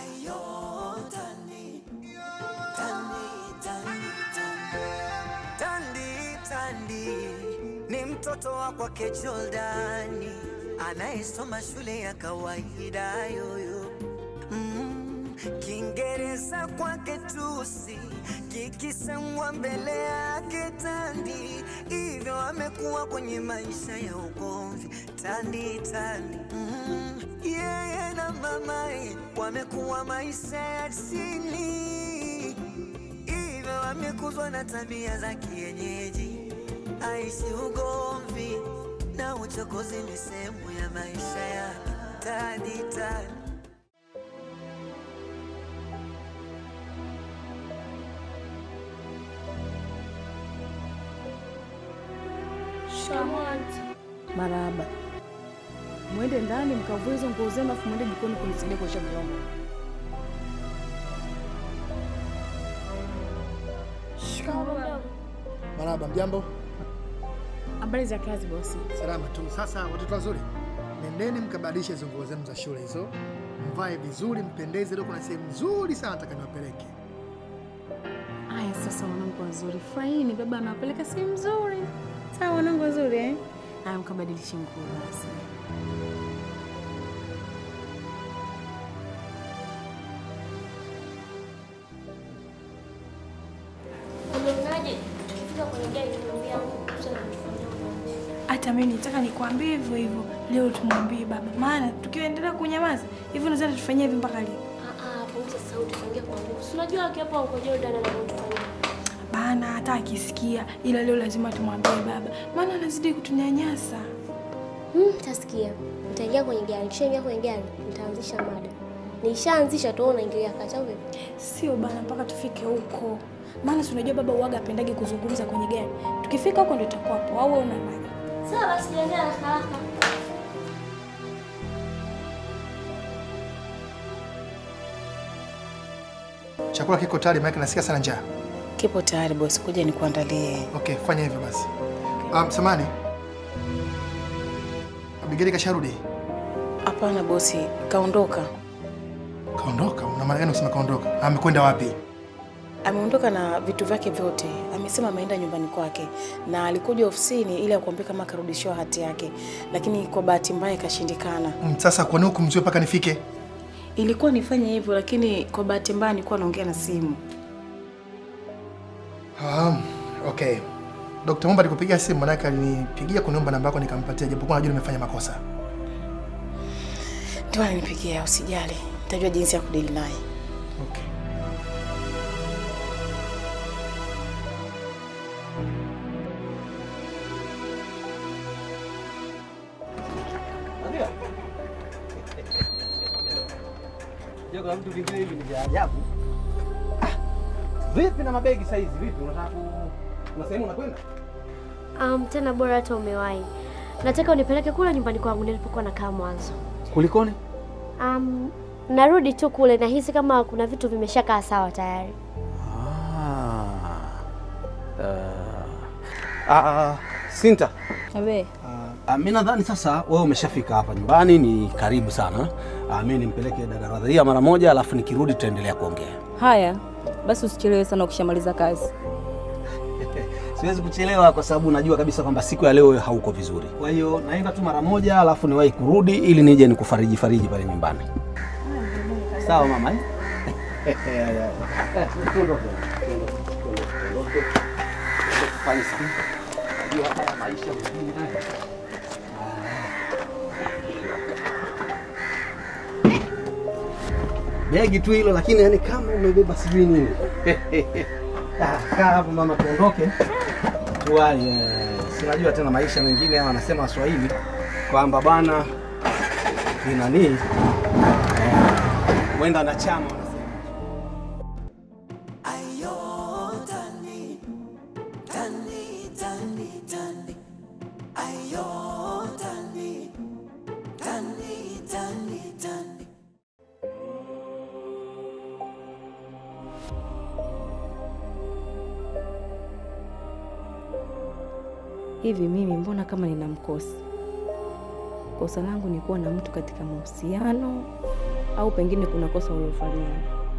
Ayo, Tandi, Tandi, Tandi, Tandi. Tandi, Tandi ni mtoto wa kwake Jordani anayesoma shule ya kawaida yoyo. Mm, Kiingereza kwake tusi kikisemwa mbele yake Tandi, hivyo amekuwa kwenye maisha ya ugomvi. Tandi, Tandi mm, yeye na mamaye wamekuwa maisha ya chini hivyo amekuzwa na tabia za kienyeji, aishi ugomvi na uchokozi ni sehemu ya maisha yake. Tadi tadi Marahaba. Mwende ndani mkavue hizo nguo zenu, afu mwende jikoni kunisaidia kuosha vyombo. Marahaba, mjambo? Habari za kazi bosi? Salama tu. Sasa watoto wazuri, nendeni mkabadilishe hizo nguo zenu za shule hizo, mvae vizuri, mpendeze. Leo kuna sehemu nzuri sana nataka niwapeleke. Aya, sasa wanangu wazuri, furahini, baba anawapeleka sehemu nzuri. Sawa wanangu wazuri eh? Aya, mkabadilishe nguo basi. Unaonaje tukifika kwenye gari tumwambia mtu anatufanyia ubaguzi? Hata mimi nitaka nikwambie hivyo hivyo leo, tumwambie baba, maana tukiendelea kunyamaza hivyo nadhani tufanyie hivi mpaka lini? Ah ah, punguza sauti, tuongee kwa nguvu. Si unajua akiwepo huko Jordan anatufanyia. Bana hata akisikia, ila leo lazima tumwambie baba, maana anazidi kutunyanyasa. Hmm, tasikia. Nitaingia kwenye gari, kishaingia kwenye gari, nitaanzisha mada. Nishaanzisha tu unaingilia kati au vipi? Sio bana, mpaka tufike huko, maana si unajua baba uwaga apendagi kuzungumza kwenye gari. Tukifika huko ndo itakuwa hapo, au wewe unaonaje? Sawa basi, jiandae haraka haraka. Chakula kiko tayari, maana nasikia sana njaa. Kipo tayari bosi, kuja nikuandalie. Okay, fanya hivyo basi. Um, samani Abigaili kasharudi? Hapana bosi, kaondoka. Kaondoka? Una maana gani kusema kaondoka? Amekwenda wapi? Ameondoka na vitu vyake vyote. Amesema ameenda nyumbani kwake na alikuja ofisini ili akuambie kama akarudishiwa hati yake, lakini kwa bahati mbaya ikashindikana. Mm, sasa kwa nini hukumzuia mpaka nifike? Ilikuwa nifanye hivyo, lakini kwa bahati mbaya nilikuwa naongea na simu. Um, okay. Dr. Mumba alikupigia simu manake alinipigia kuniomba namba yako nikampatia japokuwa najua nimefanya makosa. Ndio alinipigia, usijali, nitajua jinsi ya kudili naye. Okay. Kuna vitu vingine hivi ni vya ajabu. Ah, Vipi na mabegi saizi? Vipi unataka ku kuna sehemu unakwenda? Um, tena bora hata umewahi. Nataka unipeleke kule nyumbani kwangu nilipokuwa nakaa mwanzo. Kulikoni? Um, narudi tu kule nahisi kama kuna vitu vimeshakaa sawa tayari. Ah. Uh, ah, Sinta. Abe, Ah, mi nadhani sasa wewe umeshafika hapa nyumbani, ni karibu sana. Ah, mi nimpeleke dada Radhia mara moja, alafu nikirudi tutaendelea kuongea. Haya basi, usichelewe sana ukishamaliza kazi. Siwezi kuchelewa kwa sababu najua kabisa kwamba siku ya leo wewe hauko vizuri. Kwa hiyo naenda tu mara moja, alafu niwahi kurudi ili nije nikufariji fariji pale nyumbani. Sawa mama eh? Tuondoke. Tuondoke. Tufanye sana. Najua haya maisha mjini haya. Begi tu hilo lakini yani kama umebeba sijui nini. Ah, Kaa hapo mama, tuondoke tuwai. eh, Si unajua tena maisha mengine, ama anasema Waswahili kwamba bwana ni nani, eh, mwenda na chama wanasema. Ayo, Tandi, Tandi, Tandi, Tandi. Ayo, Tandi, Tandi, Tandi, Tandi. Hivi mimi mbona kama nina mkosi? Kosa langu ni kuwa na mtu katika mahusiano au pengine kuna kosa uliofanyia.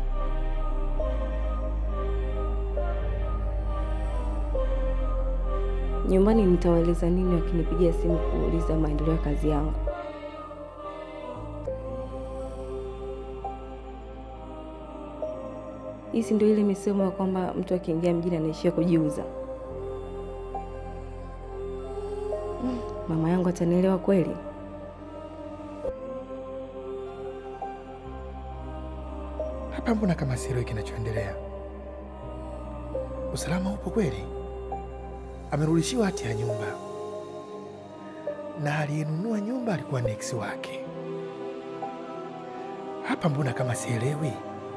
Nyumbani nitawaeleza nini wakinipigia simu kuuliza maendeleo ya kazi yangu? Hii si ndio ile misemo ya kwamba mtu akiingia mjini anaishia kujiuza? Mm, Mama yangu atanielewa kweli? Hapa mbona kama sielewi kinachoendelea? Usalama upo kweli? Amerudishiwa hati ya nyumba, na aliyenunua nyumba alikuwa ni ex wake. Hapa mbona kama sielewi?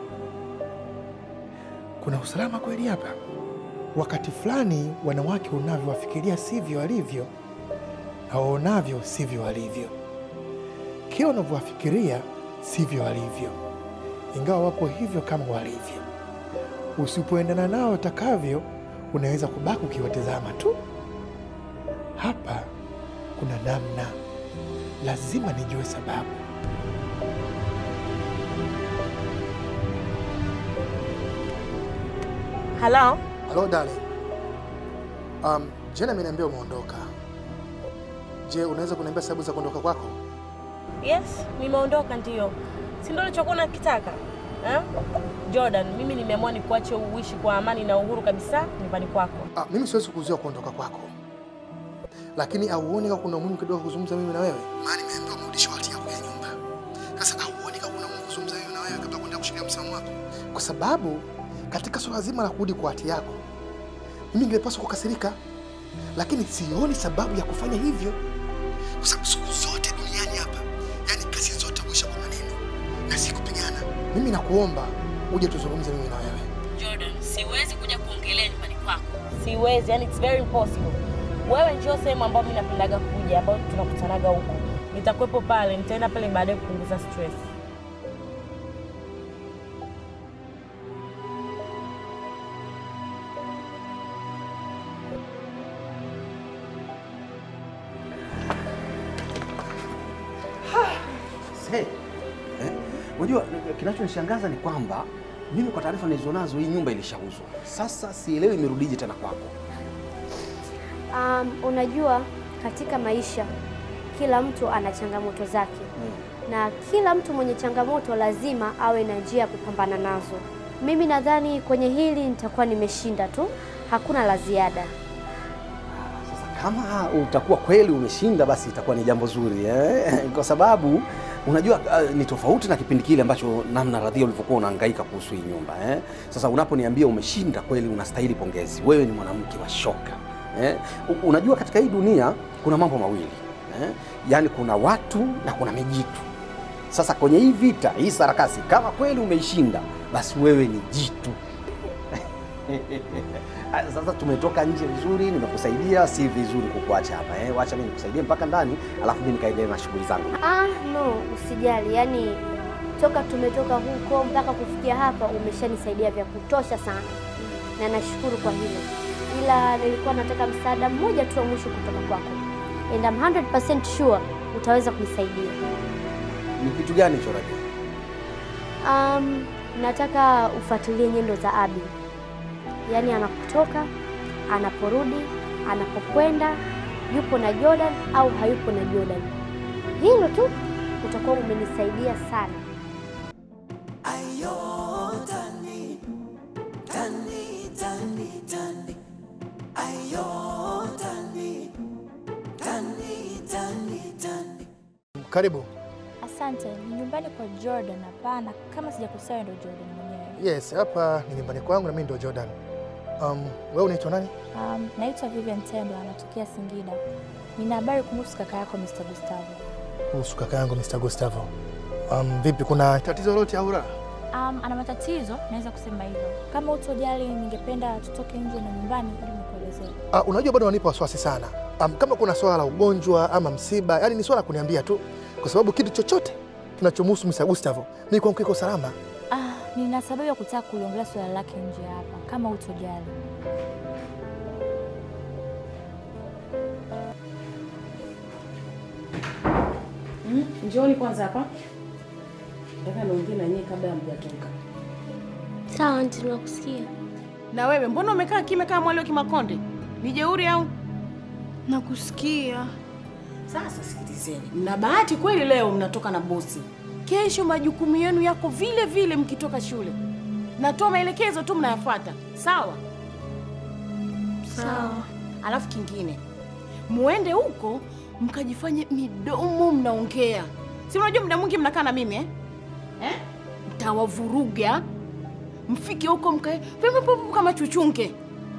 Kuna usalama kweli hapa? Wakati fulani wanawake unavyowafikiria sivyo walivyo, na waonavyo sivyo walivyo. Kila unavyowafikiria sivyo walivyo ingawa wapo hivyo kama walivyo. Usipoendana nao watakavyo, unaweza kubaki ukiwatazama tu. Hapa kuna namna, lazima nijue sababu. Halo? Halo darling. Um, jana ameniambia umeondoka. Je, unaweza kuniambia sababu za kuondoka kwako? Yes, nimeondoka ndio. Si ndio ulichokuwa unakitaka? Eh? Jordan, mimi nimeamua nikuache uishi kwa amani na uhuru kabisa nyumbani kwako. Ah, mimi siwezi kuzuia kuondoka kwako, lakini auoni kama kuna umuhimu kidogo kuzungumza mimi na wewe? Maana nimeambiwa umerudishiwa hati yako ya nyumba. Sasa auoni kama kuna umuhimu kuzungumza mimi na wewe kabla ya kwenda kushikilia msimamo wako? Kwa sababu katika swala zima la kurudi kwa hati yako, mimi ningepaswa kukasirika, lakini sioni sababu ya kufanya hivyo, kwa sababu siku zote duniani hapa, yani kazi zote huisha kwa maneno na si kupigana. Mimi nakuomba uje tuzungumze mimi na wewe. Jordan, siwezi kuja kuongelea nyumbani kwako. Siwezi, yani it's very impossible. Wewe njoo sehemu ambayo mimi napendaga kuja, ambayo tunakutanaga huko. Nitakuwepo pale, nitaenda pale baadaye kupunguza stress. Se, eh, unajua kinachonishangaza ni kwamba mimi kwa taarifa nilizonazo hii nyumba ilishauzwa. Sasa sielewi imerudije tena kwako. Um, unajua katika maisha kila mtu ana changamoto zake na kila mtu mwenye changamoto lazima awe na njia ya kupambana nazo. Mimi nadhani kwenye hili nitakuwa nimeshinda tu, hakuna la ziada. Sasa kama utakuwa kweli umeshinda, basi itakuwa ni jambo zuri eh? kwa sababu unajua uh, ni tofauti na kipindi kile ambacho namna radhia ulivyokuwa unahangaika kuhusu hii nyumba eh? Sasa unaponiambia umeshinda kweli, unastahili pongezi. Wewe ni mwanamke wa shoka eh? U- Unajua katika hii dunia kuna mambo mawili eh? Yaani kuna watu na kuna mijitu. Sasa kwenye hii vita, hii sarakasi, kama kweli umeishinda, basi wewe ni jitu. Ah, Sasa tumetoka nje vizuri, nimekusaidia, si vizuri kukuacha hapa eh. Wacha mimi nikusaidie mpaka ndani, alafu mimi nikaendelea na shughuli zangu. Ah, no, usijali. Yaani toka tumetoka huko mpaka kufikia hapa umeshanisaidia vya kutosha sana, na nashukuru kwa hilo, ila nilikuwa nataka msaada mmoja tu wa mwisho kutoka kwako, and I'm 100% sure utaweza kunisaidia. Ni kitu gani hicho Rabi? Um, nataka ufuatilie nyendo za Abi, yaani anapotoka, anaporudi, anapokwenda, yupo na Jordan au hayupo na Jordan. Hilo tu utakuwa umenisaidia sana. Ayo, tani, tani, tani, tani. Ayo, tani, tani, tani, tani. Karibu. Asante, ni nyumbani kwa Jordan? Hapana, kama sijakosea ndo Jordan mwenyewe. Yes, hapa ni nyumbani kwangu na mimi ndo Jordan. Um, wewe unaitwa nani? Um, naitwa Vivian Tendo, anatokea Singida. Nina habari kumhusu kaka yako Mr. Gustavo. Kuhusu kaka yangu Mr. Gustavo. Um, vipi kuna tatizo lolote au la? Um, ana matatizo, naweza kusema hivyo. Kama utojali, ningependa tutoke nje na nyumbani ili nikuelezee. Uh, unajua bado wanipa wasiwasi sana. Um, kama kuna swala la ugonjwa ama msiba, yani ni swala la kuniambia tu, kwa sababu kitu chochote kinachomhusu Mr. Gustavo mimi kwangu kiko salama. Ah, nina sababu ya kutaka kuliongelea swala lake nje hapa, kama utojali. Mm, njooni kwanza hapa. nataka niongee na nyie kabla hamjatoka. Sawa anti, tunakusikia. Na wewe mbona umekaa kimya kama mwali wa Kimakonde? Ni jeuri au? Nakusikia. Sasa sikilizeni, mna bahati kweli, leo mnatoka na bosi, kesho majukumu yenu yako vile vile mkitoka shule. Natoa maelekezo tu mnayafuata, sawa? Sawa. Alafu kingine, muende huko mkajifanye midomo mnaongea, si unajua muda mwingi mnakaa na mimi eh? Eh? Mtawavuruga, mfike huko mkae pipipipi kama chuchunge.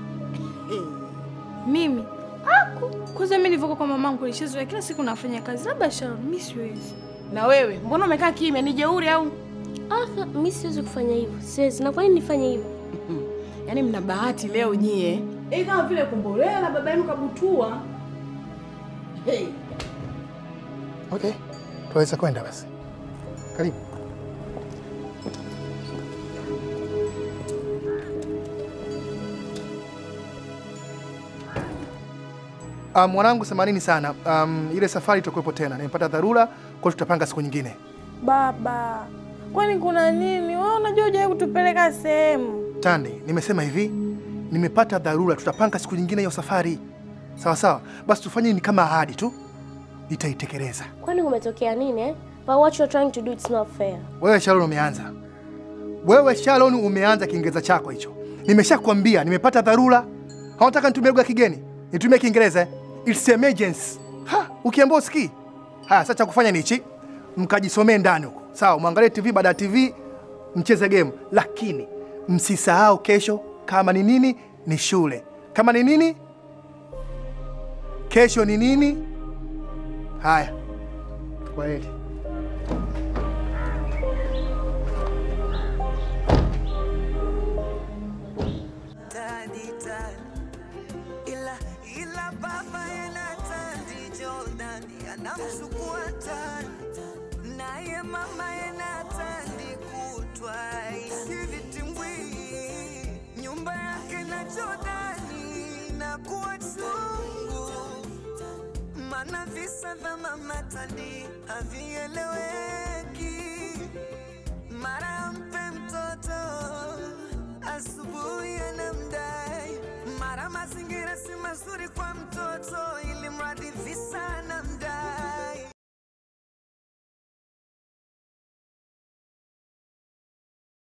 Mimi aku kwanza, mimi nilivyokuwa kwa mamangu nilishazoea kila siku nafanya kazi, labda Sharon, mimi siwezi. Na wewe mbona umekaa kimya? Ni jeuri au? Ah, mimi siwezi kufanya hivyo, siwezi. Na kwa nini nifanye hivyo? Yaani mna bahati leo nyie. Eh, kama vile kumbolea na baba yenu kabutua. Hey. Okay, tunaweza kwenda basi. Karibu. Um, mwanangu, themanini sana. Um, ile safari itakuwepo tena, nimepata dharura, kwa hiyo tutapanga siku nyingine. Baba, kwani kuna nini? Wewe unajua hujawahi kutupeleka sehemu. Tande, nimesema hivi, nimepata dharura, tutapanga siku nyingine hiyo safari. Sawa sawa, basi tufanye ni kama ahadi tu, nitaitekeleza. Kwani kumetokea nini eh? But what you're trying to do it's not fair. Wewe Sharon umeanza, wewe Sharon umeanza Kiingereza chako hicho. Nimeshakwambia nimepata dharura. Hawataka nitumie lugha ya kigeni, nitumie Kiingereza. eh? It's emergency. Ha, ukiambia usikii. Haya, sasa cha kufanya ni hichi, mkajisomee ndani huko, sawa? Mwangalie TV, baada ya TV mcheze game, lakini msisahau kesho, kama ni nini ni shule, kama ni nini kesho ni nini. Haya, kwaheri. Tadi tadi ila ila baba yana tandi Jordan anamchukua tandi naye mama yana tandi kutwa isivitimbwi nyumba yake na Jordani na kuwa chungu mana visa vya mama tandi havieleweki mara mpe mtoto asubuhi anamdai, mara mazingira si mazuri kwa mtoto